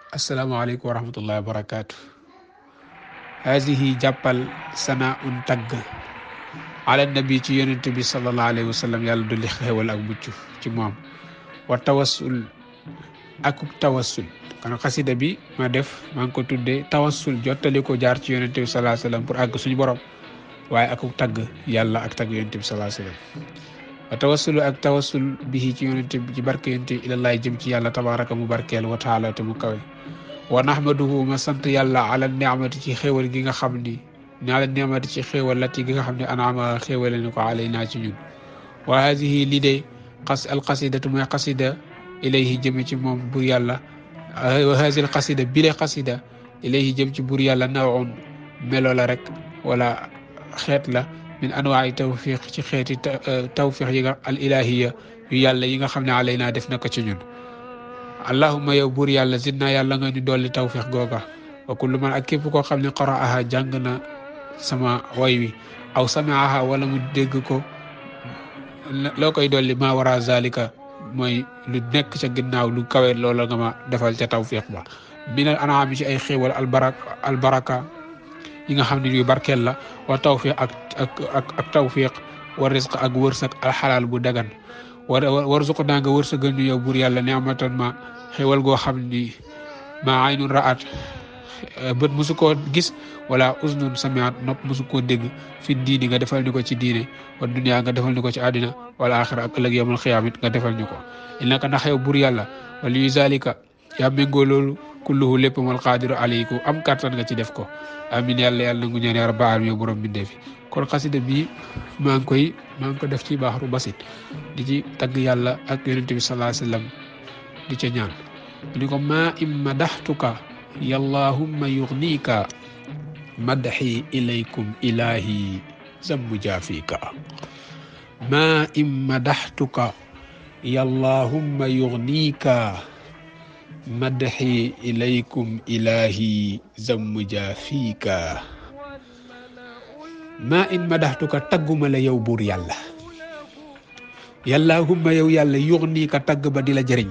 asalaamaaleykum wa rahmatullahi wa barakaatu haadihi jàppal sana un tagg ala nabi ci yonent bi sallallahu alayhi wa sallam yàlla dolli xéewal ak mucc ci moom wa tawassul akuk tawassul kon xasida bi ma def maa ngi ko tuddee tawassul jottali ko jaar ci yonent bi sallallahu alayhi wa sallam pour àgg suñu borom waaye akuk tagg yàlla ak tagg yonent bi sallallahu alayhi wa sallam wa tawassulu ak tawassul bihi ci yonent bi ci barke yonent bi ilallaay jëm ci yàlla tabaraka mu barkeel wa taala te mu kawe wa nahmaduhu ma sant yàlla ala ni'mati ci xéewal gi nga xam ni ni ala ni'mati ci xéewal lati gi nga xam ne anaama xéewale ni ko alayna ci ñun wa hadihi li de xas alxasidatu mooy xasida ilayhi jëme ci moom bur yàlla wa hadihi alxasida bile xasida ilayhi jëm ci bur yàlla nawun melo la rek wala xeet la min anwaai tawfiq ci xeeti tawfiq yi nga al ilahiya yu yàlla yi nga xam ne alayna def na ko ci ñun allahuma yow buur yàlla zidna yàlla nga ñu dolli tawfiq googa wa kullu man ak képp koo xam ne qara'aha jàng na sama way wi aw sami'aha wala mu dégg ko loo koy dolli ma wara zalika mooy lu nekk ca ginnaaw lu kawe loola nga ma defal ca tawfiq ba min al an'am ci ay xéewal albaraka albaraka yi nga xam ne yu barkeel la wa tawfiq ak ak ak ak tawfiq wa risq ak wërsëg alxalaal bu dagan war warzuq naa nga wërsëgal ñu yow buur yàlla neamatan ma xéwal goo xam ni ma aynun ra'at bët mosu koo gis wala uznun samiat nopp mosu koo dégg fi diini nga defal ñu ko ci diine wa dunya nga defal ñu ko ci àddina wala axira ak ëllëg yawmal xiyaamit nga defal ñu ko innaka ndax yow buur yàlla wala yu zalika yaa méngoo loolu kulluhu lépp mal qaadiru alayku am kattan nga ci def ko amin yàlla yàlla nangu ñaan yaa rabbal aalamiin yow borom bindee fi kon xasida bi maa ngi koy maa ngi ko def ci baaxaru basit di ci tagg yàlla ak yonente bi sallallahu alayhi wasallam di ca ñaan ni ko maa im madaxtuka yallahumma yugnika madxi ilaykum ilahi zammu jaafika maa im madaxtuka yallahumma yugnika madxi ilaykum ilahi zammu jaafika maa in madaxtuka tagguma la yow buur yàlla yàllahumma yow yàlla yux nii ka tagg ba di la jëriñ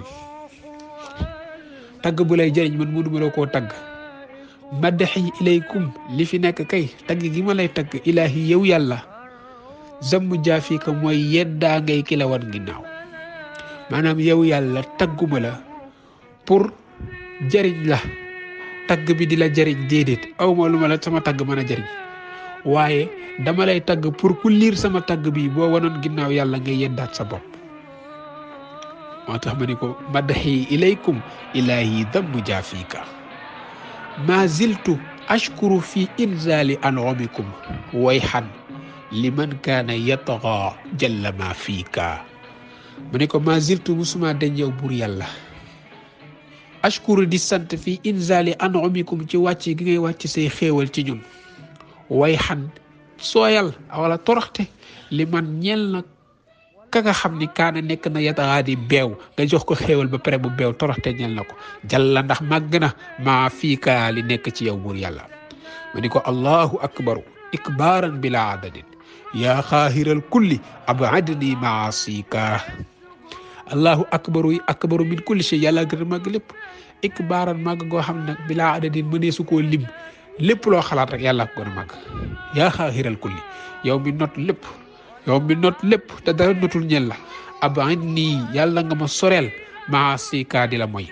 tagg bu lay jëriñ man mënuma la koo tagg madaxi ilaykum li fi nekk kay tagg gi ma lay tagg ilaahi yow yàlla zammu jaafika mooy yeddaa ngay ki la wan ginnaaw maanaam yow yàlla tagguma la pour jëriñ la tagg bi di la jëriñ déedéet awma lu ma la sama tagg mën a jëriñ waaye dama lay tagg pour ku liir sama tagg bi boo wanoon ginnaaw yàlla nga yeddaat sa bopp moo tax ma ni ko madaxi ilaykum ilahi dammu jaafika ma ziltu ashkuru fi inzali an'umikum wayhan liman kaana yatgha jalla ma fiika ma ni ko ma ziltu musuma dañ yow buur yàlla ashkuru di sant fi inzali an'umikum ci wàcc gi ngay wàcc say xéewal ci ñun way xan sooyal wala toroxte li man ñeel na ka nga xam ni kaana nekk na yataxaa di beew nga jox ko xéewal ba pare bu beew toroxte ñeel na ko jalla ndax màgg na maa fii kaa li nekk ci yow buur yàlla ma ni ko allahu akbaru ikbaaran bila adadin yaa xaahiral kulli abadni maasika allahu akbaru yi akbaru min kulli shay yàlla gën a màgg lépp ikbaaran màgg goo xam ne bila adadin mënee su koo lim lépp loo xalaat rek yàlla ko gën a màgg yaa xaaxiral kulli yow mi not lépp yow mi not lépp te dara notul ñel la abain nii yàlla nga ma soreel maa si kaa di la mooy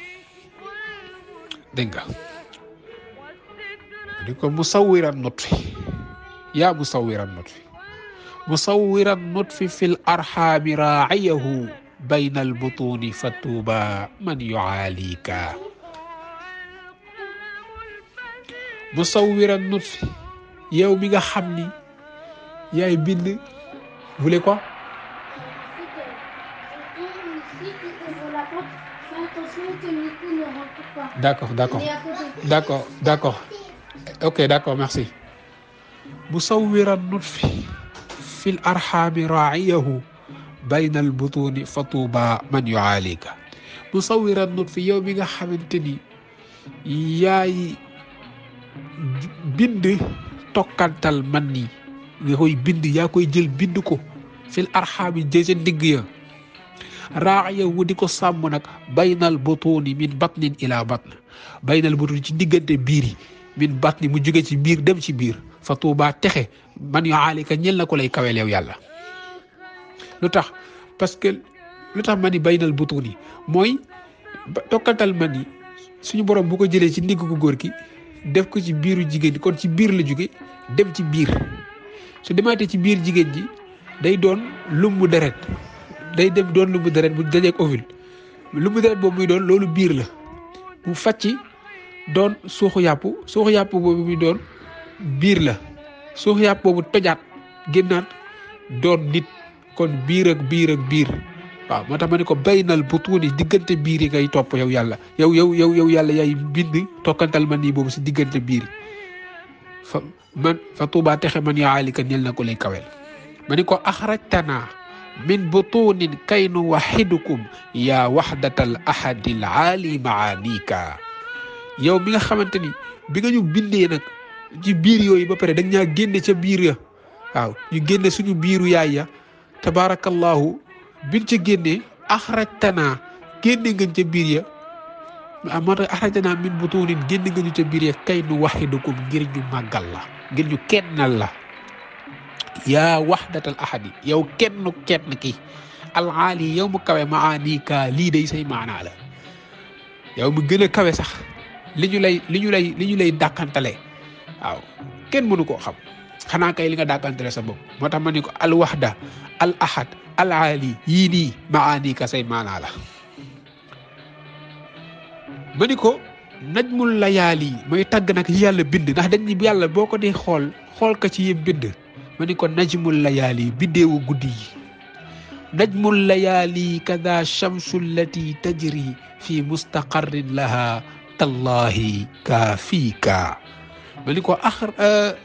dégg nga di ko musawiran not fi yaa musawiran not fi musawiran not fi fil arxaami raayahu bayna albutuni fa tuuba man yuaalika musawiran nut fi yow mi nga xam ni yaay bind vule quoi d'accord d'accord d'accord d'accord ok d'accord merci musawiran nut fi fil arxaami raa'iyahu bayna albutuni fa tuuba man yuaalika musawiran nut fi yow mi nga xamante ni yaay bind tokkantal man ni nga koy bind yaa koy jël bind ko fil arxaami jëse ndigg ya raayahu di ko sàmm nag baynal butuni min batnin ila batn baynal butuni ci diggante biir yi min batni mu jóge ci biir dem ci biir fa tuubaa texe man yu aalika ñel na ko lay kaweel yow yàlla lu tax parce que lu tax ma ni baynal butuni mooy tokkantal ma ni suñu borom bu ko jëlee ci ndigg ku góor ki def ko ci biiru jigéen kon ci biir la jóge dem ci biir su demaatee ci biir jigéen ji day doon lumbu deret day dem doon lumbu deret bu dajeeg ovule lumbu deret boobu muy doon loolu biir la mu facci doon suuxu yàpp suuxu yàpp boobu muy doon biir la suuxu yàpp boobu tojaat génnaat doon nit kon biir ak biir ak biir waaw moo tax ma ne ko baynal butuuni diggante biir yi ngay topp yow yàlla yow yow yow yow yàlla yaay bind tokkantal ma nii boobu si diggante biir fa man fa tuubaa texe man yaa alika ñel na ko lay kawel ma ni ko axrajtana min butunin kay nu waxidukum yaa waxdatal ahadil aali maanika yow mi nga xamante ni bi nga ñu bindee nag ci biir yooyu ba pare da ñaa génne ca biir ya waaw ñu génne suñu biiru yaay ya tabaarakallahu biñ ca génnee axrajtana génne ngeen ca biir ya ah moo tax axrajtana min butunin génne nga ñu ca biir ya kay nu waxidukum ngir ñu màggal la ngir ñu kennal la yaa waxdatal ahadi yow kenn kenn ki alaali yow mu kawe maanika lii day say maanaa la yow mu gën a kawe sax li ñu lay li ñu lay li ñu lay dàkkantale waaw kenn mënu koo xam xanaa kay li nga dàkkantale sa bopp moo tax ma ni ko al waxda al ahad al aali yii nii maanika say maanaa la ma ni ko najmul layaali mooy tàgg nag yi yàlla bind ndax dañ ni yàlla boo ko dee xool xool ka ci yëpp bind ma ni ko najmul layaali biddeewu guddi yi najmul layaali kada shamsu allati tajri fi mustaqarrin laha tallahi kaafika ma ni ko axar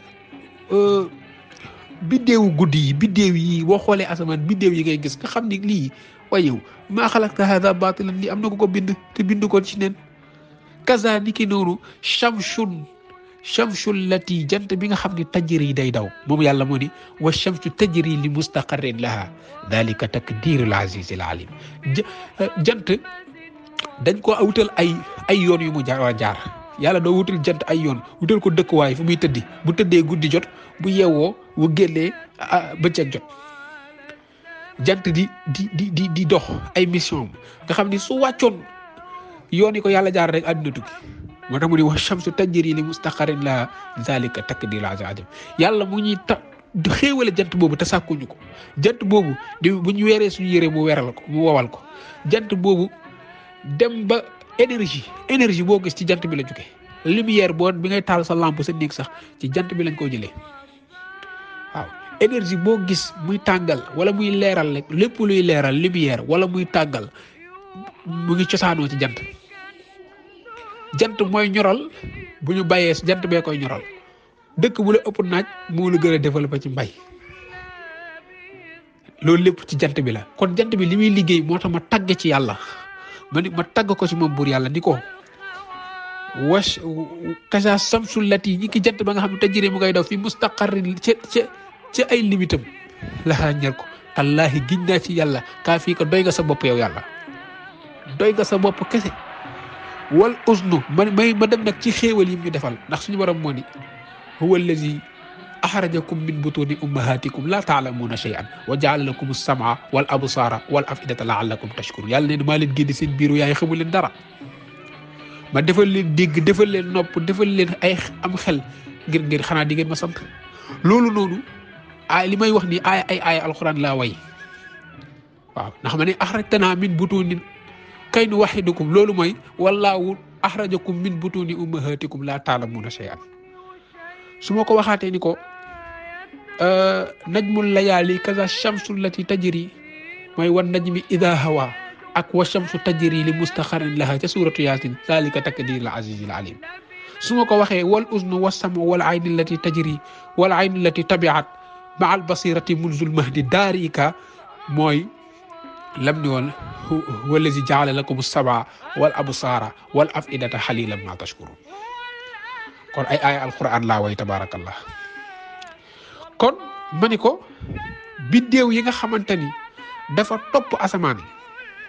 biddeewu guddi yi biddeew yi boo xoolee asamaan biddeew yi ngay gis nga xam ni lii waaye yow maa xalaqta hada batilan lii am na ko ko bind te bind ko ci neen kaza ni ki noonu shamsun chamsu lati jant bi nga xam ne tajri day daw moom yàlla moo ni wa chamsu tajri li mustaqarrin laha dalika takdirul aziz al alim jant dañ ko wutal ay ay yoon yu mu jaar jaar yàlla doo wutal jant ay yoon wutal ko dëkkuwaay fu muy tëddi bu tëddee guddi jot bu yeewoo bu génnee bëccëg jot jant di di di di di dox ay mission nga xam ni su wàccoon yoon yi ko yàlla jaar rek àdduna tukki moo tax mu ni wax shamsu tajri li mustaqarin la zalika takdir azim yàlla mu ñuy ta xéewale jant boobu te sàkkuñu ko jant boobu di bu ñu weeree suñu yére mu weeral ko mu wowal ko jant boobu dem ba énergie énergie boo gis ci jant bi la jóge lumière boo bi ngay taal sa lampe sa néeg sax ci jant bi lañ ko jëlee waaw énergie boo gis muy tàngal wala muy leeral rek lépp luy leeral lumière wala muy tàngal mu ngi cosaanoo ci jant jant mooy ñoral bu ñu bàyyee jant bee koy ñoral dëkk bu la ëpp naaj moo la gën a développé ci mbay loolu lépp ci jant bi la kon jant bi li muy liggéey moo tax ma tagg ci yàlla ma ni ma tagg ko ci moom buur yàlla ni ko was kasa samsul lati ñi ki jant ba nga xam ne tajjire mu ngay daw fi mustaqarrin ca ca ca ay limitam laxaa ñer ko tallaahi giñ naa ci yàlla kaa fii ko doy nga sa bopp yow yàlla doy nga sa bopp kese wal usnu ma may ma dem nag ci xéewal yi ñu defal ndax suñu borom moo ni huwa allazi axrajakum min butuni ummahatikum la taalamuuna shay'an wa jaala lakum as-sam'a wal absara wal afidata laallakum tashkurun yàlla ne maa leen génne seen biiru yaay xamu leen dara ma defal leen dégg defal leen nopp defal leen ay am xel ngir ngir xanaa di ngeen ma sant loolu noonu ay li may wax ni ay ay ay alquran laa way waaw ndax ma ne axrajtanaa min butunin kay nu waxidukum loolu mooy wallaahu axrajakum min butuni ummahatikum la taalamuuna shay'an su ma ko waxaatee ni ko najmul layaali kaza shamsu lati tajri mooy wan najmi ida hawa ak wa shamsu tajri li mustaqarin laha ca suratu yasin zalika takdir al aziz al alim su ma ko waxee wal uznu wa samu wal ayni lati tajri wal ayni lati tabiat ma al basirati munzul mahdi daarika mooy lam ni woon wallazi jaala lakum sabaa wal absaara wal afidata xalilan ma tashkurun kon ay aaya alquran laa way tabarakallah kon ma ni ko biddéew yi nga xamante ni dafa topp asamaan yi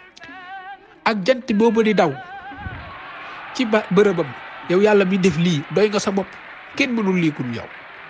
ak jant boobu di daw ci ba bërëbam yow yàlla mi def lii doy nga sa bopp kenn mënul lii ku yow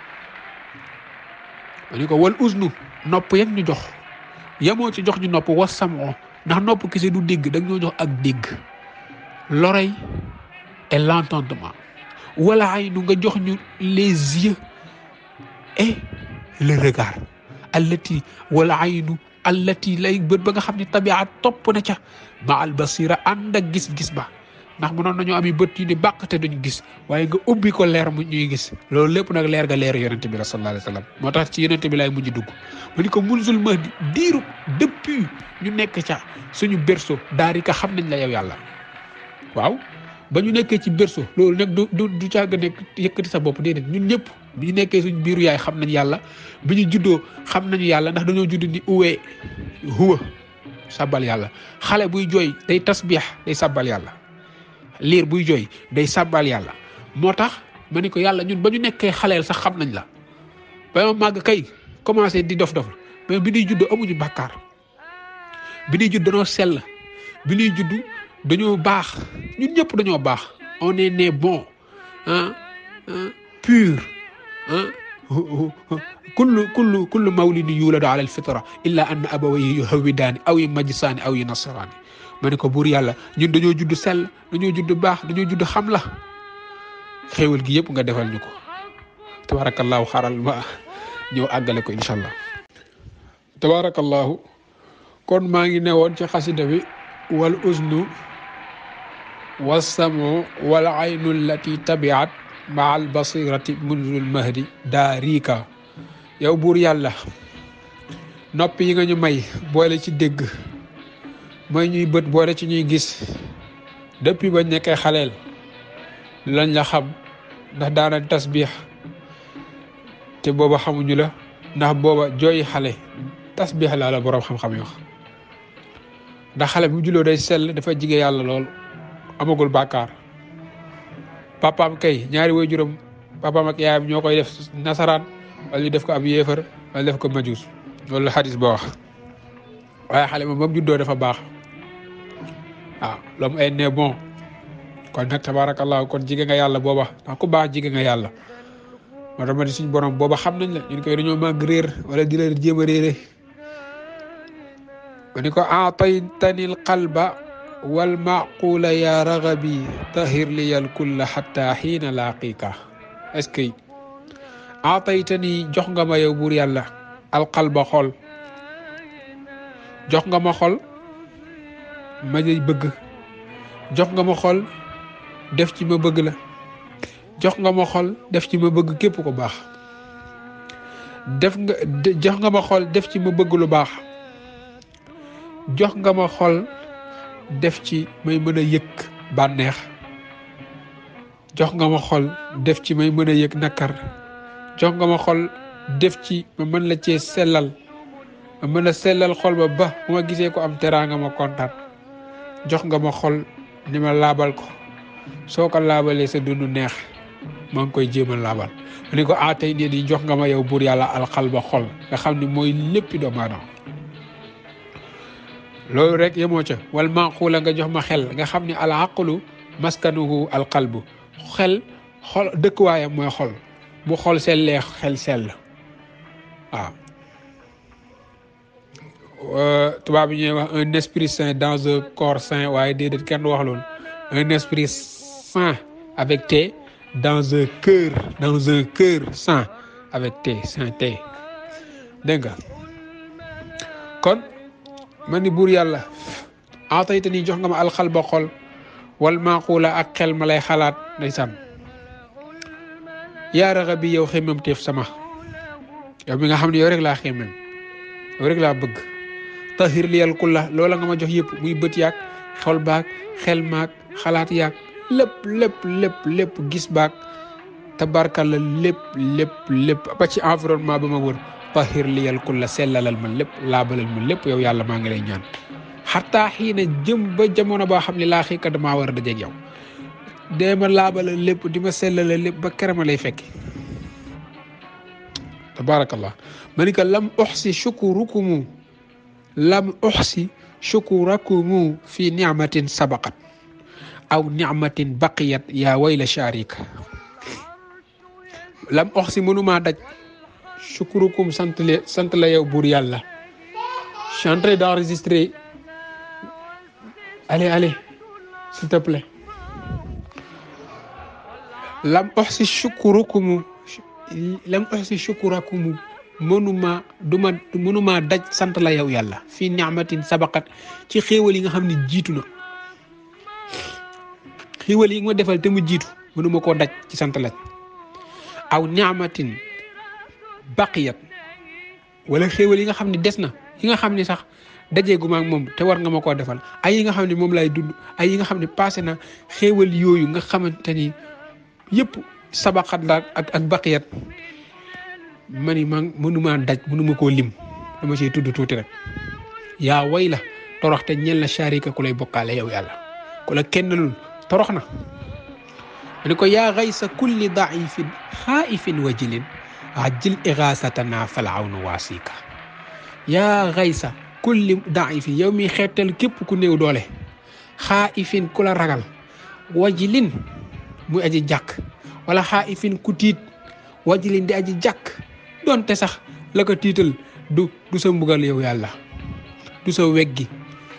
ma ni ko wal usnu nopp yag ñu jox yemoo ci jox ñu nopp was samoo ndax nopp kese du dégg da ñoo jox ak dégg l'oreille et l'entendement wala ay nu nga jox ñu les yeux et le regard allati wala aynu allati lay bët ba nga xam ne tabiat topp na ca ma al basira ànd ak gis-gis ba ndax mënoon nañoo ami bët yu ni bàq te duñ gis waaye nga ubbi ko leer mu ñuy gis loolu lépp nag leer ga leer yonente bi la sallallahu alayhi wa sallam moo tax ci yonente bi laay mujj dugg ma ni ko munzul mahdi diiru depuis ñu nekk ca suñu berceau daari ka xam nañ la yow yàlla waaw ba ñu nekkee ci berceau loolu nag du du du caaga nekk yëkkati sa bopp déedéet ñun ñëpp bi ñu nekkee suñu biiru yaay xam nañ yàlla bi ñu juddoo xam nañu yàlla ndax dañoo judd ni uwee huwa sabbal yàlla xale buy jooy day tasbiix day sabbal yàlla liir buy jooy day sabbal yàlla moo tax ma ni ko yàlla ñun ba ñu nekkee xaleel sax xam nañ la ba ma màgg kay commencé di dof dof mais bi ñuy judd amuñu bàkkaar bi ñuy judd dañoo sell bi ñuy judd dañoo baax ñun ñëpp dañoo baax on est né bon ah pur ah kullu kullu kullu mawlidin yuladu ala alfitra illa anna abawayhi yuhawidaani aw yu majjisaani aw yu nasaraani ma ne ko buur yàlla ñun dañoo judd sell dañoo judd baax dañoo judd xam la xéewal gi yëpp nga defal ñu ko tabarakallahu xaral ma ñëw àggale ko incha allah tabarakallahu kon maa ngi newoon ci xasida bi wal usnu wasamu wal aynu allati tabiat maa al basirati munzul mahdi daarika yow buur yàlla nopp yi nga ñu may boole ci dégg may ñuy bët boole ci ñuy gis depuis bañ nekkee xaleel lañ la xam ndax daana tasbiix te booba xamuñu la ndax booba jooyi xale tasbiix laa la boroom xam-xam yi wax ndax xale bu julloo day sell dafa jige yàlla lool amagul bàkkaar papaam kay ñaari way juróom papaam ak yaayam ñoo koy def nasaraan wala ñu def ko ab yéefar wala def ko majuus loolu la xadis ba wax waaye xale moom moom juddoo dafa baax waaw l'homme est né bon kon nag tabarakallahu kon jige nga yàlla booba ndax ku baax jige nga yàlla moo tax ma di suñu borom booba xam nañ la ñun koy dañoo màgg réer wala di la jéem a réere ma ni ko aataytani l qalba wal maqula ya ragabi tahir liyal kulla xatta xiina laaqiika est ce que aataytani jox nga ma yow buur yàlla al qalba xol jox nga ma xol ma lay bëgg jox nga ma xol def ci ma bëgg la jox nga ma xol def ci ma bëgg képp ko baax def nga jox nga ma xol def ci ma bëgg lu baax jox nga ma xol def ci may mën a yëg bànneex jox nga ma xol def ci may mën a yëg nakar jox nga ma xol def ci ma mën la cee sellal ma mën a sellal xol ba ba bu ma gisee ko am teraanga ma kontaan jox nga ma xol ni ma laabal ko soo ko laabalee sa dundu neex maa ngi koy jéem a laabal ma ni ko ah tey nii di jox nga ma yow buur yàlla alxal ba xol nga xam ni mooy léppi doomu aadama loolu rek yemoo ca wal manquula nga jox ma xel nga xam ni al aqlu maskanuhu al qalbu xel xol dëkkuwaayam mooy xol bu xol sellee xel sell waaw tubaab yi ñuy wax un esprit sain dans un corps sain waaye déedéet kenn wax loolu un esprit sain avec T dans un cœur dans un cœur sain avec T sain T dégg nga kon ma ni buur yàlla atayta nii jox nga ma alxal ba xol wal maaquula ak xel ma lay xalaat ndeysaan yaa raxa bi yow xemmem teef sama yow mi nga xam ne yow rek laa xemmem yow rek laa bëgg tahir liyal kulla loola nga ma jox yëpp muy bët yaag xol baag xel maag xalaat yaag lépp lépp lépp lépp gis baag tabarkalla lépp lépp lépp ba ci environnement ba ma wër tahir liyal kulla sellalal ma lépp laabalal ma lépp yow yàlla maa ngi lay ñaan xataa xiina jëm ba jamono boo xam ne laa xiika damaa war a dajeeg yow dee ma laabalal lépp di ma sellalal lépp ba kere ma lay fekki tabarakallah ma ni ko lam uxsi shukurukumu lam uxsi shukurakumu fi nicmatin sabaqat aw nicmatin baqiyat yaa wayla sharika lam ox si mënumaa daj shukurukum sant le sant la yow buur yàlla je suis en train d'enregistrer allez allez s'il te plaît lam ox si shukurukumu lam ox si shukurakumu mënuma duma mënuma daj sant la yow yàlla fii nicmatin sabaqat ci xéewal yi nga xam ne jiitu na xéewal yi nga ma defal te mu jiitu mënuma koo daj ci sant la aw nicmatin baqiyat wala xéewal yi nga xam ne des na yi nga xam ne sax dajeeguma ak moom te war nga ma koo defal ay yi nga xam ne moom lay dund ay yi nga xam ne passé na xéewal yooyu nga xamante ni yëpp sabaqat la ak ak baqiyat ma ni ma mënuma daj mënuma koo lim dama ciy tudd tuuti rek yaa way la torox te ñel na sharika ku lay bokkaale yow yàlla ku la kennalul torox na ma ni ko yaa xaysa kulli daifin xaaifin wajilin ajil ixaasatana fal awnu waasika yaa xaysa kulli daifin yow mi xeetal képp ku néew doole xaaifin ku la ragal wajilin muy aji jàkk wala xaaifin ku tiit wajilin di aji jàkk donte sax la ko tiital du du sa mbugal yow yàlla du sa weg gi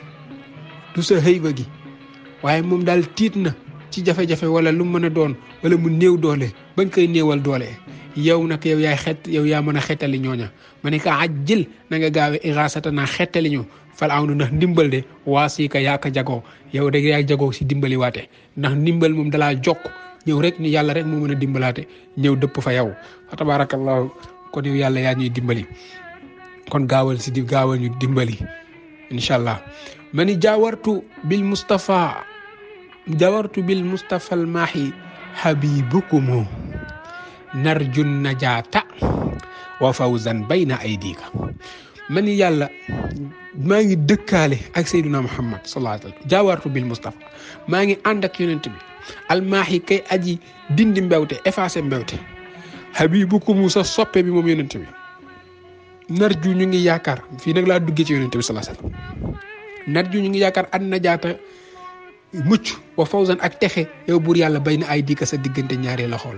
du sa xëyba gi waaye moom daal tiit na ci jafe-jafe wala lu mën a doon wala mu néew doole bañ koy néewal doole yow nag yow yaay xet yow yaa mën a xettali ñooña ma ne ka ajjil na nga gaawe iraasata naa xettali ñu fal aw nu ndax ndimbal de waa sii ka yaa ko jagoo yow de yaa jagoo si dimbali waate ndax ndimbal moom dalaa jokk ñëw rek ni yàlla rek moo mën a dimbalaate ñëw dëpp fa yow fa tabarakallahu kon yow yàlla yaa ñuy dimbali kon gaawal si di gaawal ñu dimbali incha allah ma ni jaawartu bil Mustafa jaawartu bil Mustafa al maahi habibukumu narju najaata wa fawzan bayna aydika ma ni yàlla maa ngi dëkkaale ak Seydina Muhammad sallallahu alayhi wa sallam jaawartu bil Mustafa maa ngi ànd ak yonent bi almaahi kay aji dindi mbewte effacé mbewte habibukumu sa soppe bi moom yonent bi narju ñu ngi yaakaar fii nag laa duggee ci yonent bi sallallahu alayhi wasallam narju ñu ngi yaakaar an najaata mucc wa fawzan ak texe yow buur yàlla bay na ay dika sa diggante ñaari loxool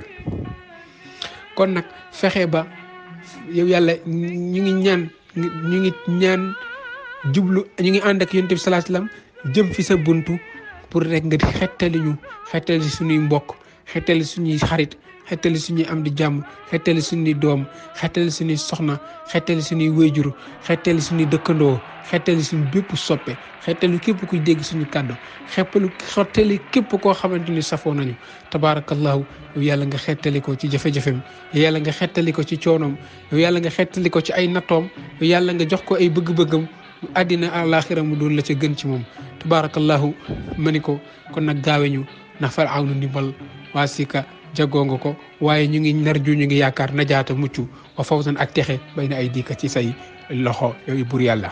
kon nag fexe ba yow yàlla ñu ngi ñaan ñu ngi ñaan jublu ñu ngi ànd ak yonent bi sallallahu alayhi wasallam jëm fi sa buntu pour rek nga xettali ñu xettali suñuy mbokk xettali suñuy xarit xettali suñuy am di jàmm xettali suñuy doom xettali suñuy soxna xettali suñuy wéyjur xettali suñuy dëkkandoo xettali suñu bépp soppe xettali képp kuy dégg suñu kàddu xeppalu xettali képp koo xamante ni safoo nañu tabaarakallahu yow yàlla nga xettali ko ci jafe-jafem yow yàlla nga xettali ko ci coonoom yow yàlla nga xettali ko ci ay nattoom yow yàlla nga jox ko ay bëgg-bëggam àddina àlaaxira mu doon la ca gën ci moom tabaarakallahu ma ni ko kon nag gaawe ñu ndax far aw nu ndimbal waa sika jagoo nga ko waaye ñu ngi nar ju ñu ngi yaakaar najaata mucc wa fawzan ak texe bay na ay dikka ci say loxo yooyu bur yàlla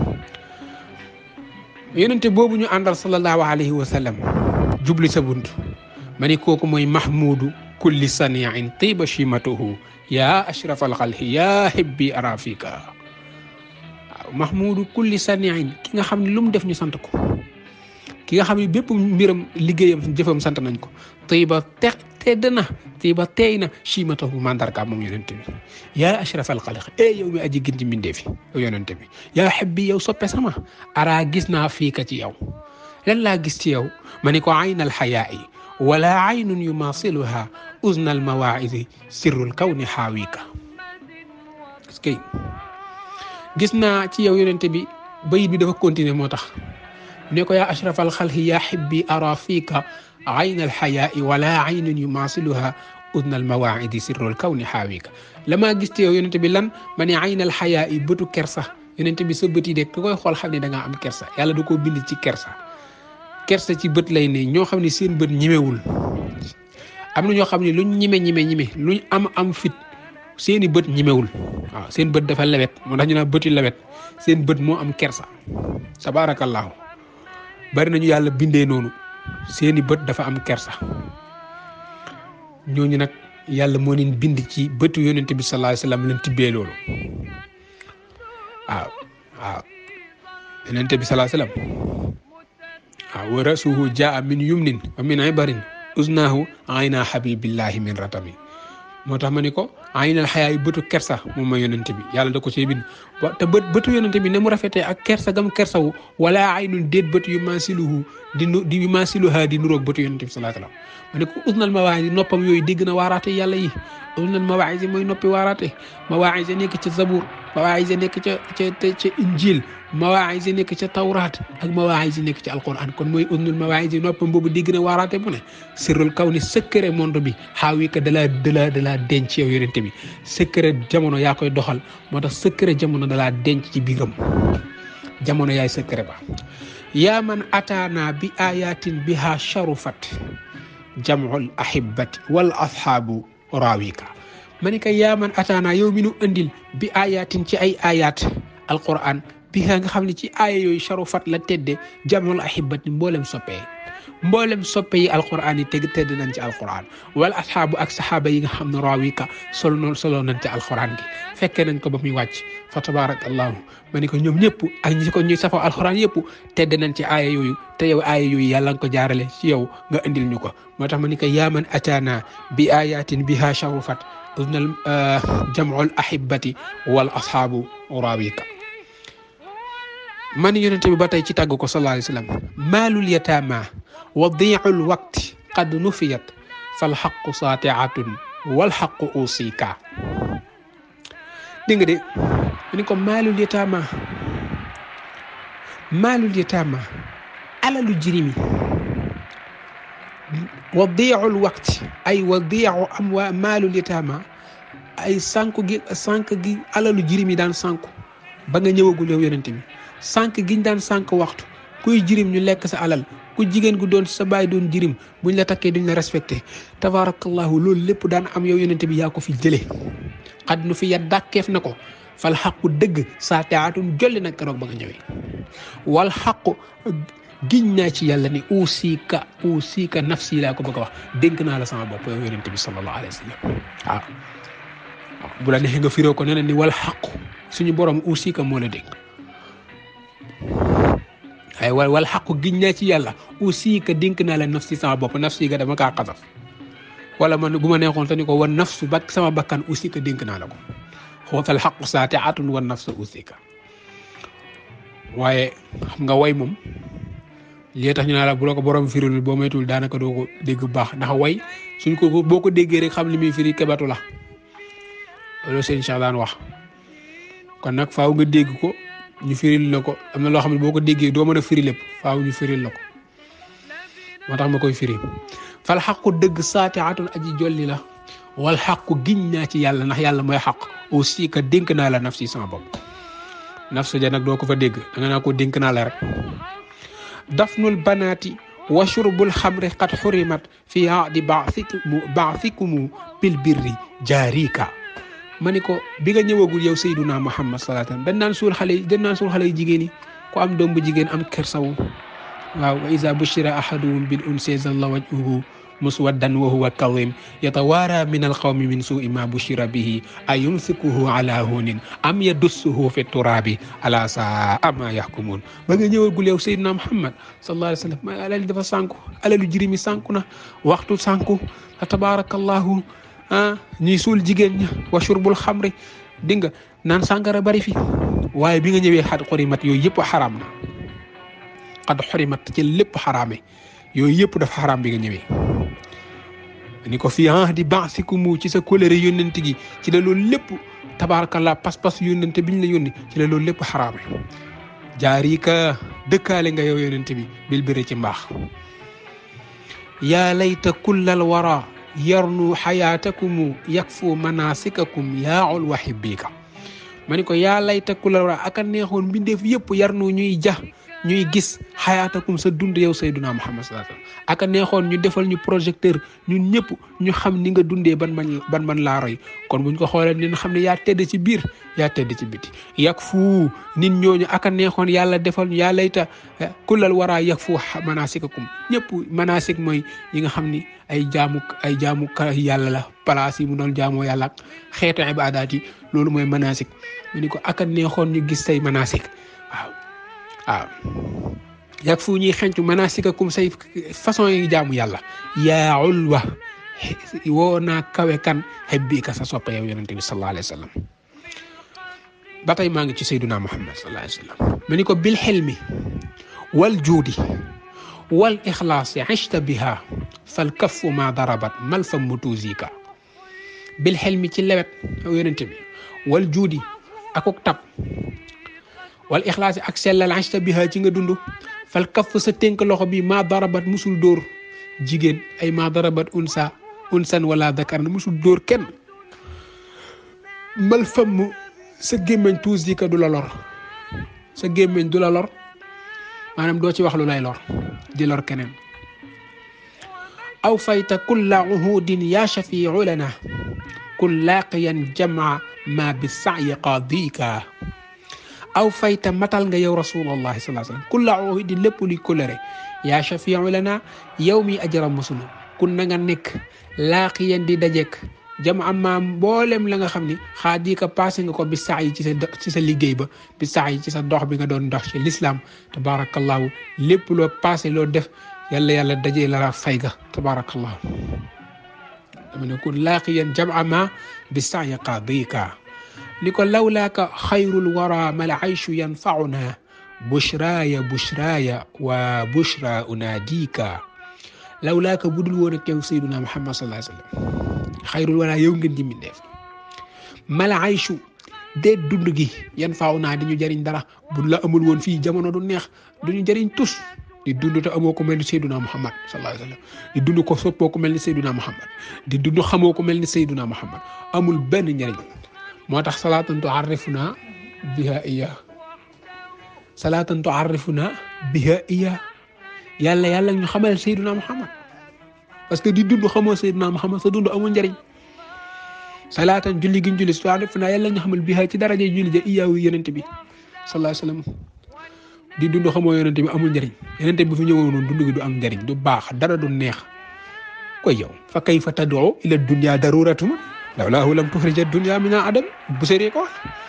yonente boobu ñu àndal sallallahu alayhi wa sallam jubli sa bunt ma ni kooku mooy mahmudu kulli saniin tiba chimatuhu ya ashraf alxalqi ya hibbi arafika waaw mahmudu kulli saniin ki nga xam ne lu mu def ñu sant ko ki nga xam ne bépp mbiram liggéeyam jëfam sant nañ ko tiba te tedd na tiba teey na chimatahu mandarga moom yonente bi yaa ashraf alxalq e yow mi aji gën ci mbindee fi yow yonente bi yaa xebbi yow soppe sama araa gis naa fii ka ci yow lan laa gis ci yow ma ni ko ayn alxayaai wala aynun yumasiluha uzna almawaidi sirrul kawni xaawika parce que gis naa ci yow yonente bi bayit bi dafa continuer moo tax ne ko yaa ashraf alxalqi yaa xibbi ara fiika ayn alxayaai wala aynun yumasiluha udna almawaidi sirrul kawni xaawika la maa gis te yow yonente bi lan ma ne ayn alxayaai bëtu kersa yonente bi sa bët yi de ku koy xool xam ne da ngaa am kersa yàlla da koo bind ci kersa kersa ci bët lay ne ñoo xam ne seen bët ñimewul am na ñoo xam ne luñ ñime ñime ñime luñ am am fit seeni bët ñimewul waaw seen bët dafa lewet moo tax ñu naan bëti lewet seen bët moo am kersa tabaarakallaahu bari nañu yàlla bindee noonu seeni bët dafa am kersa ñooñu nag yàlla moo leen bind ci bëtu yonent bi sallallahu alayhi wasallam leen tibbee loolu waaw waaw yonente bi salaa salaam waaw wa rasuhu jaa min yumnin wa min ibarin usnaahu ayna habibillahi min ratami moo tax ma ni ko aynal xayaa yi bëtu kersa moom mooy yonente bi yàlla da ko see bind wa te bët bëtu yonente bi ne mu rafetee ak kersa gam kersawu wala aynul déet bët yu maasiluhu di nu di yu maasiluha di nuroog bëtu yonente bi salaa salaam ma ne ko usnal mawaayis noppam yooyu dégg na waaraate yàlla yi usnal mawaayis mooy noppi waaraate mawaayis nekk ca zabur mawaayis nekk ca ca ca injil mawaayis nekk ca tawraat ak mawaayis nekk ca alquran kon mooy usnul mawaayis noppam boobu dégg na waaraate bu ne sirrul kaw ni secret monde bi xaawi ka dalaa dalaa dalaa denc yow yonente bi secret jamono yaa koy doxal moo tax secret jamono dalaa denc ci biiram jamono yaay secret ba yaa man ataana bi ayatin biha sharufat jamul ahibati wal ashaabu raawika ma ni ko yaa man ataana yow mi nu andil bi ayatin ci ay ayat alquran bi nga xam ne ci aaya yooyu sharufat la tedde jamul ahibati mboolem soppee mboolem soppe yi alquran yi teg tedd nañ ci alquran wala asxaabu ak saxaaba yi nga xam ne raawika solo noonu solo nañ ci alquran gi fekkee nañ ko ba muy wàcc fa tabarakallahu ma ni ko ñoom ñëpp ak ñi ko ñuy safoo alquran yëpp tedd nañ ci aaya yooyu te yow aaya yooyu yàlla nga ko jaarale ci yow nga indil ñu ko moo tax ma ni ko yaaman ataana bi ayatin biha sharufat usnal jamul ahibati wal asxaabu raawika man yonente bi ba tey ci tàgg ko sallallahu alayhi wa sallam maalul yataama wa diicul waqti qad nufiyat fal xaqu saatiatun wal xaqu usika dégg nga de ni ko maalul yataama maalul yataama alalu jirimi wa diicul waqti ay wa diicu am waa maalul yataama ay sànku gi sànk gi alalu jirimi daan sànku ba nga ñëwagul yow yonente bi sànq giñ daan sànq waxtu kuy jirim ñu lekk sa alal ku jigéen gu doon sa baay doon jirim buñ la takkee duñ la respecté tabarakallahu loolu lépp daan am yow yonente bi yaa ko fi jëlee xad nu fi ya dàkkeef na ko fal xaqu dëgg saa teatun jolli nag keroog ba nga ñëwee wal xaqu giñ naa ci yàlla ni usika usika nafsi laa ko bëgg a wax dénk naa la sama bopp yow yonente bi sallallahu alayhi wa sallam waaw bu la neexee nga firoo ko neneen ni wal xaqu suñu borom usika moo la dénk ay wal wal xaqu giñ naa ci yàlla aussi que dénk naa la nafsi sama bopp nafsi ga dama kaa xasaf wala man bu ma neexoon te ni ko wan nafsu ba sama bakkan aussi que dénk naa la ko xootal xaqu saate atun wan nafsu aussi que waaye xam nga way moom lii tax ñu naa la bu la ko borom firil boo moytul daanaka doo ko dégg bu baax ndax way suñ ko boo ko déggee rek xam li muy firi kebatu la loolu seen Cheikh daan wax kon nag faaw nga dégg ko ñu firil la ko am na loo xam ne boo ko déggee doo mën a firi lépp faaw ñu firil la ko moo tax ma koy firi fal xaqu dëgg saati atun aji jolli la wal xaqu giñ naa ci yàlla ndax yàlla mooy xaq aussi que dénk naa la nafsi sama bopp nafsu ja nag doo ko fa dégg da nga naa ko dénk naa la rek dafnul banaati wa shurbul xamri qad xurimat fi aadi baasikumu baasikumu bil birri jaarika ma ni ko bi nga ñëwagul yow Seyduna Muhammad sallallahu alayhi wasallam dañ naan suul xale yi dañ naan suul xale yi jigéen yi ku am doom bu jigéen am kersawu waaw wa iza bushira ahaduhum bil unsi zalla wajhuhu muswaddan wa huwa kadhim yatawaara min alqawmi min suui ma bushira bihi ayumsikuhu ala hunin am yadussuhu fi turabi ala saa ma yahkumun ba nga ñëwagul yow Seydina Muhammad sallallahu alayhi wasallam ma alal dafa sànku alalu jirimi sànku na waxtu sànku tabarakallahu ah ñuy suul jigéen ña wa shurbul xamri di nga naan sàngara bari fi waaye bi nga ñëwee xad xorimat yooyu yëpp xaraam na xad xorimat ci lépp xaraame yooyu yëpp dafa xaraam bi nga ñëwee ni ko fii ah di ban si ku mu ci sa colère yónnent gi ci la loolu lépp tabaarakallah pas-pas yónnent biñ la yónni ci la loolu lépp xaraame jaari ka dëkkaale nga yow yónnent bi bil bëre ci mbaax yaa layta kullal wara yarnu xayaatakumu yakfu manasikakum yaaul wa hibbika ma ni ko yaa layta kullal wara aka neexoon mbindeef yëpp yarnu ñuy ja ñuy gis xayaatakum sa dund yow sayduna muhammad sallallahu alayhi wasallam aka neexoon ñu defal ñu projecteur ñun ñëpp ñu xam ni nga dundee ban man ban man laa roy kon buñ ko xoolee dinañ xam ne yaa tedd ci biir yaa tedd ci biti yak fu nit ñooñu aka neexoon yàlla defal ñu yaa layta kullal waraa yak fu manasikakum ñëpp manasik mooy yi nga xam ni ay jaamu ay jaamu ka yàlla la place yi mu doon jaamoo yàlla ak xeetu ibaadaat yi loolu mooy manasik mu ni ko aka neexoon ñu gis say manasik waaw waaw yak fu ñuy xencu manasikakum say façon yi jaamu yàlla yaa ulwa woo naa kawe kan xebbii ka sa soppe yow yonente bi sallallahu alayhi wa sallam ba tey maa ngi ci sayduna muhammad sallallahu alayhi wa sallam ma ni ko bil xilmi wal juudi wal ixlaasi ishta biha fal kaffu ma darabat mal fa mutuusika bil xilmi ci lewet yow yonente bi wal juudi akuk tab wal ixlaasi ak sellal ashta biha ci nga dund fal kaff sa tënk loxo bi maa darabat musul dóor jigéen ay maa darabat unsa unsan wala dakar na musul dóor kenn mal famm sa gémmeñ tuus di ka du la lor sa gémmeñ du la lor maanaam doo ci wax lu lay lor di lor keneen aw fayta kulla uhudin ya shafiu lana kun laaqiyan jamaa ma bi sa'yi qaadika aw fayta matal nga yow rasulullahi salaa sallam kulla uhudin lépp luy kolere yaa shafiu lana yow mi ajaram musulu kun na nga nekk laaqiyan di dajek jamaa ma mboolem la nga xam ni xaadi ka passé nga ko bi saa yi ci sa ci sa liggéey ba bi saa yi ci sa dox bi nga doon dox ci l'islam tabarakallahu lépp loo passé loo def yàlla yàlla dajee la fay ga tabarakallahu dama ne kun laaqiyan jamaa ma bi saa yi qaadika ni ko lawlaaka xayrul wara mal ayshu yanfauna bushraaya bushraaya wa bushra unaadika lawlaaka budul woon ak yow sayduna muhammad sallallahu alayhi wa sallam xayrul wala yow ngeen ji mindeef mala ayshu dee dund gi yan faaw naa di ñu jëriñ dara buñ la amul woon fii jamono du neex du ñu jëriñ tus di dund te amoo ko mel ni Seyduna Muhammad sallallahu alayhi wa sallam di dund ko soppoo ko mel ni Seyduna Muhammad di dund xamoo ko mel ni Seyduna Muhammad amul benn njëriñ moo tax salaatan tuarrifuna biha iya salaatan tuarrifuna biha iya yàlla yàlla ñu xamal Seyduna Muhammad parce que di dund xamoo Seydina Muhammad sa dund amul njëriñ salaatan julli gi ñu julli su def naa yàlla ñu xamal bi ci daraje julli ja iyaawu yonente bi sallallahu alayhi wasallam di dund xamoo yonente bi amul njëriñ yonente bi fi ñëwoon noonu dund gi du am njëriñ du baax dara du neex koy yow fa kayfa tad'u ila dunya daruratuma lawlaahu lam tuxrija dunya min adam bu séree ko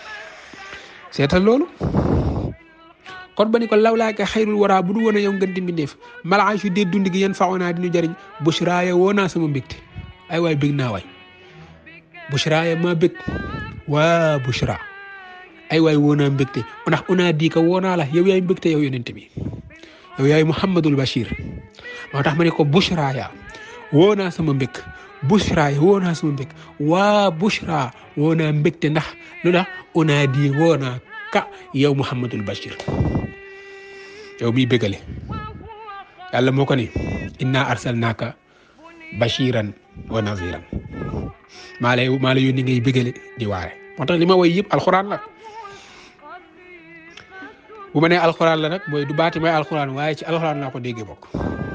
seetal loolu kon ba ni ko lawlaaka xayrul wara bu du woon a yow ngeen di mbindeef malaay fi dee dund gi yéen faaw naa di ñu jëriñ bushraaya woo naa sama mbégte ay waay bég naa waay bushraaya maa bég waa bushra ay waay woo naa mbégte ndax unaa di ka woo naa la yow yaay mbégte yow yonente bi yow yaay Muhammadul Bachir moo tax ma ne ko bushraaya woo naa sama mbég bushraaya woo naa sama mbég waa bushra woo naa mbégte ndax lu tax unaa di woo naa ka yow Muhammadul Bachir yow miy bégale yàlla moo ko ni inna arsalnaaka bashiran wa naziran maa lay maa la yónni ngay bégale di waare moo tax li ma woy yëpp alxuraan la bu ma nee alxuraan la nag mooy du baati may alxuraan waaye ci alxuraan laa ko déggee bokk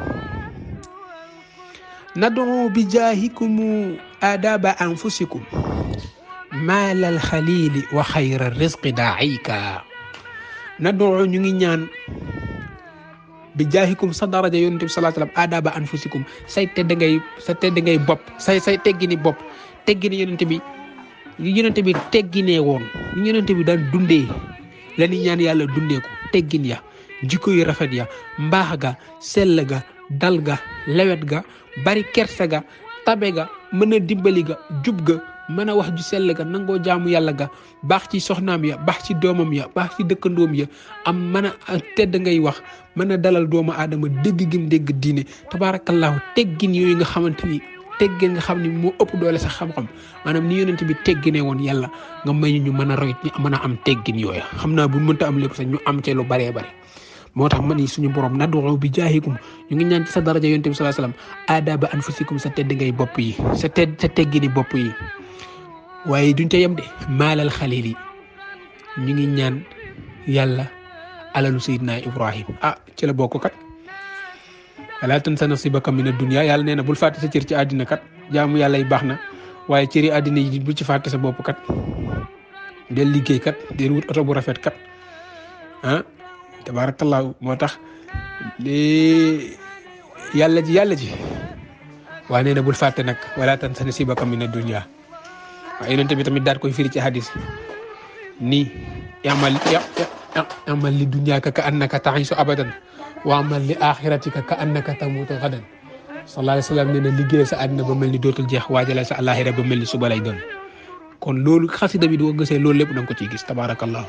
nadu bi jaahikum adaba anfusikum maalal xalili wa xayra risqi daayika nadu ñu ngi ñaan bi jaahikum sa daraja yonente bi salaa sallam adaba anfusikum say tedd ngay sa tedd ngay bopp say say teggini bopp teggini yonente bi li yonente bi tegginee woon li yonente bi daan dundee la ni ñaan yàlla dundee ko teggin ya jikko yu rafet ya mbaax ga sell ga dal ga lewet ga bari kersa ga tabe ga mën a dimbali ga jub ga mën a wax ju sell ga nangoo jaamu yàlla ga baax ci soxnaam ya baax ci doomam ya baax ci dëkkandoom ya am mën a tedd ngay wax mën a dalal doomu aadama dégg gim dégg diine tabaarakallahu teggin yooyu nga xamante ni teggin nga xam ni moo ëpp doole sax xam-xam maanaam ni yonent bi tegginee woon yàlla nga may ñu mën a roy ñu mën a am teggin yooyu xam naa bu mënta am lépp sax ñu am ci lu baree bare moo tax ma ni suñu borom nad'u bi jaahikum ñu ngi ñaan ci sa daraja yonent bi sallallahu alayhi wasallam aadaba anfusikum sa tedd ngay bopp yi sa tedd sa teggini bopp yi waaye duñ ca yem de maalal xalil yi ñu ngi ñaan yàlla alalu sayidna ibrahim ah ci la bokk kat wala tansa nasibaka min ad-dunya yàlla nee na bul fàtte sa cër ci àddina kat jaamu yàlla yi baax na waaye cëri àddina yi bul ci fàtte sa bopp kat del liggéey kat del wut oto bu rafet kat ah tabarakallahu moo tax li yàlla ji yàlla ji waa nee na bul fàtte nag wala tansa nasibaka min ad-dunya waaye yonente bi tamit daal koy firi ci hadis nii yamal amal li dunyaaka ka annaka ta'isu abadan wa amal li axiratika ka annaka tamutu gadan sallallahu alayhi wa sallam nee na liggéeyal sa àddina ba mel ni dootul jeex waajalal sa àllaaxira ba mel ni suba lay doon kon loolu xasida bi doo gisee loolu lépp da nga ko ciy gis tabaarakallahu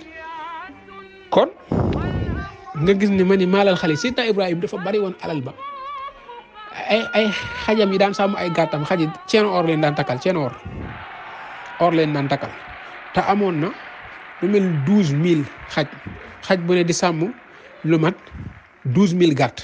kon nga gis ne ma ni maalal xale Seydina Ibrahima dafa bari woon alal ba ay ay xajam yi daan sàmm ay gàttam xaji ceen or leen daan takkal ceen or or leen daan takkal te amoon na lu mel ni douze mille xaj xaj bu ne di sàmm lu mat douze mille gàtt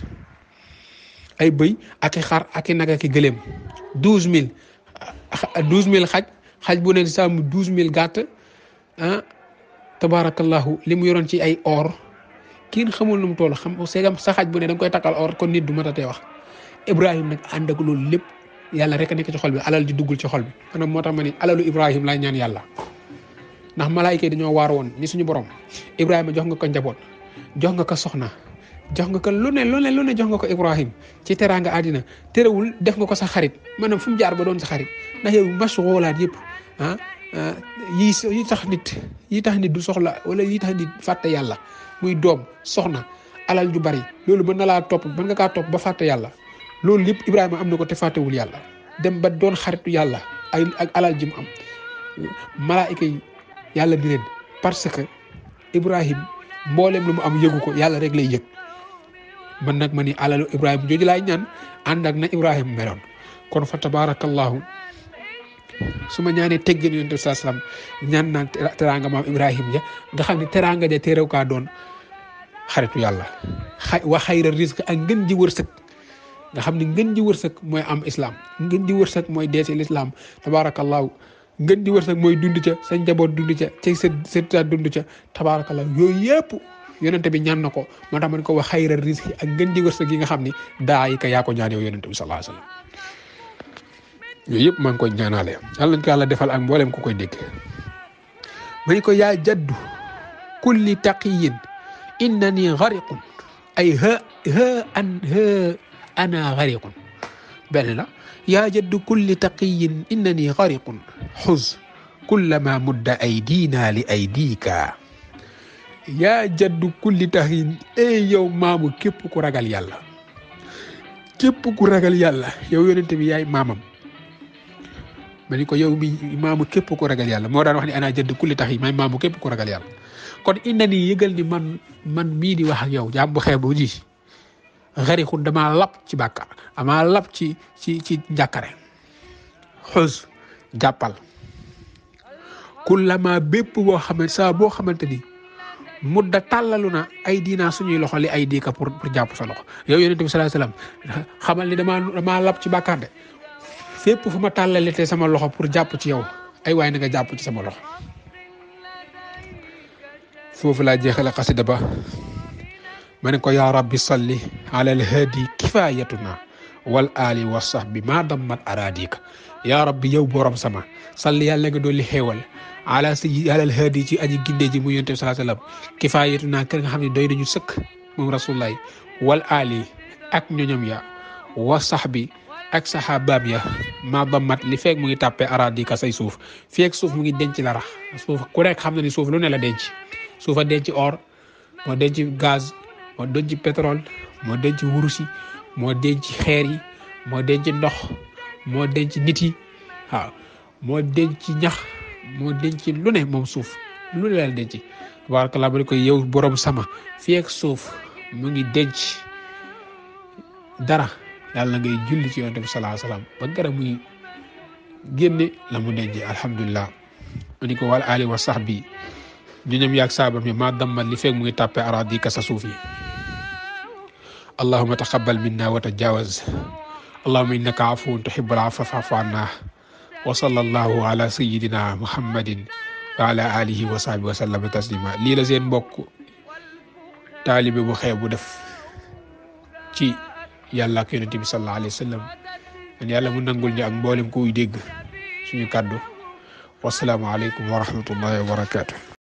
ay bëy ak i xar ak i nag ak i gëléem douze mille douze mille xaj xaj bu ne di sàmm douze mille gàtt ah tabaarakallahu li mu yoroon ci ay or kiin xamul nu mu toll xam seegam sa xaj bu ne da nga koy takkal or kon nit du matatee wax Ibrahim nag ànd ak loolu lépp yàlla rek a nekk ci xol bi alal di duggul ci xol bi maanaam moo tax ma ni alalu Ibrahim laay ñaan yàlla ndax malaayika yi dañoo waar woon ni suñu borom Ibrahima jox nga ko njaboot jox nga ko soxna jox nga ko lu ne lu ne lu ne jox nga ko Ibrahim ci teraanga àddina terewul def nga ko sa xarit maanaam fu mu jaar ba doon sa xarit ndax yow mashghoolaat yëpp ah yi yi tax nit yi tax nit du soxla wala yi tax nit fàtte yàlla muy doom soxna alal ju bari loolu mën na laa topp mën nga kaa topp ba fàtte yàlla loolu lépp Ibrahima am na ko te fàttewul yàlla dem ba doon xaritu yàlla ay ak alal ji mu am malaayika yi yàlla di leen parce que Ibrahim mboolem lu mu am yëgu ko yàlla rek lay yëg man nag ma ni alalu Ibrahima jooju laay ñaan ànd ak na Ibrahima meloon kon fa tabarakallahu su ma ñaanee teggin yonent bi saa salaam ñaan naan teraanga maam Ibrahima ja nga xam ne teraanga ja teerew kaa doon xaritu yàlla xa wa xayra risque ak ngën ji wërsëg nga xam ne ngën ji wërsëg mooy am islam ngën ji wërsëg mooy dee ci lislaam tabarakallahu ngën ji wërsëg mooy dund ca sa njaboot dund ca ca sa sa dund ca tabarakallahu yooyu yëpp yonente bi ñaan na ko moo tax man ko wax xayra risque ak ngën ji wërsëg yi nga xam ne daa yi ka yaa ko ñaan yow yonente bi sallallahu alayhi wasallam yooyu yëpp maa ngi koy ñaanaale yàlla nañ ko yàlla defal ak mboolem ku koy dégg ma ko yaa jaddu kulli taqiyin innani gariqun ay ha ha an ha ana gariqun benn la yaa jaddu kulli taqiyin innani gariqun xuz kullama mudda aydina li aydika yaa jaddu kulli taqiyin ey yow maamu képp ku ragal yàlla képp ku ragal yàlla yow yonente bi yaay maamam ma ni ko yow mi maamu képp ku ragal yàlla moo daan wax ni ana jëdd kulli tax yi may maamu képp ku ragal yàlla kon inna ni yëgal ni man man mii di wax ak yow jaam bu xeebu ji xarixun damaa lap ci bàkkaar damaa lap ci ci ci njàkkare xus jàppal kullama bépp boo xamante saa boo xamante ni mudda tàllalu na ay diinaa suñuy loxo li ay diika pour pour jàpp sa loxo yow yonente bi sallallahu alayhi wasallam xamal ni damaa damaa lap ci bàkkaar de fépp fu ma tàllalitee sama loxo pour jàpp ci yow ay waay na nga jàpp ci sama loxo foofu laa jeexale xasida ba ma ne ko yaa rabbi salli ala alhaadi kifayatuna wal ali wa sahbi ma dammat aradika yaa rabbi yow borom sama salli yàlla nga dolli xéewal ala si ala alhaadi ci aji ginde ji mu yonte bi salaa sallam kifayatuna kër nga xam ne doy nañu sëkk moom rasulullahi wal ali ak ñoñom ya wa sahbi ak saxaabaam ya ma ba mat li feeg mu ngi tàppee aradika say suuf feeg suuf mu ngi denc la rax suuf ku nekk xam na ni suuf lu ne la denc suuf a denc or moo denc gaz moo denc pétrole moo denc wurusi moo denc xeer yi moo denc ndox moo denc nit yi waaw moo denc ñax moo denc lu ne moom suuf lu ne la denc tabarakallah ba ko yow borom sama feeg suuf mu ngi denc dara yàlla ngay julli ci yonent bi salaa salaam ba gara muy génne la mu denc alhamdulilah ma ni ko wal ali wa sahbi ñu ñoom yaag saabam yi maa dammal li feeg mu ngi tàppe aradi ka sa suuf yi allahuma taqabal minna wa tajawaz allahuma innaka afuwun tuhibbul afwa fa'fu anna wa sallallahu ala sayyidina muhammadin wa ala alihi wa sahbihi wa sallama taslima lii la seen mbokk taalibe bu xeeb bu def ci yàlla ak yonente bi sallallahu alayhi wa sallam man yàlla mu nangul ñu ak mboolem kuy dégg suñu kàddu wasalaamualeykum wa rahmatullahi wa barakatu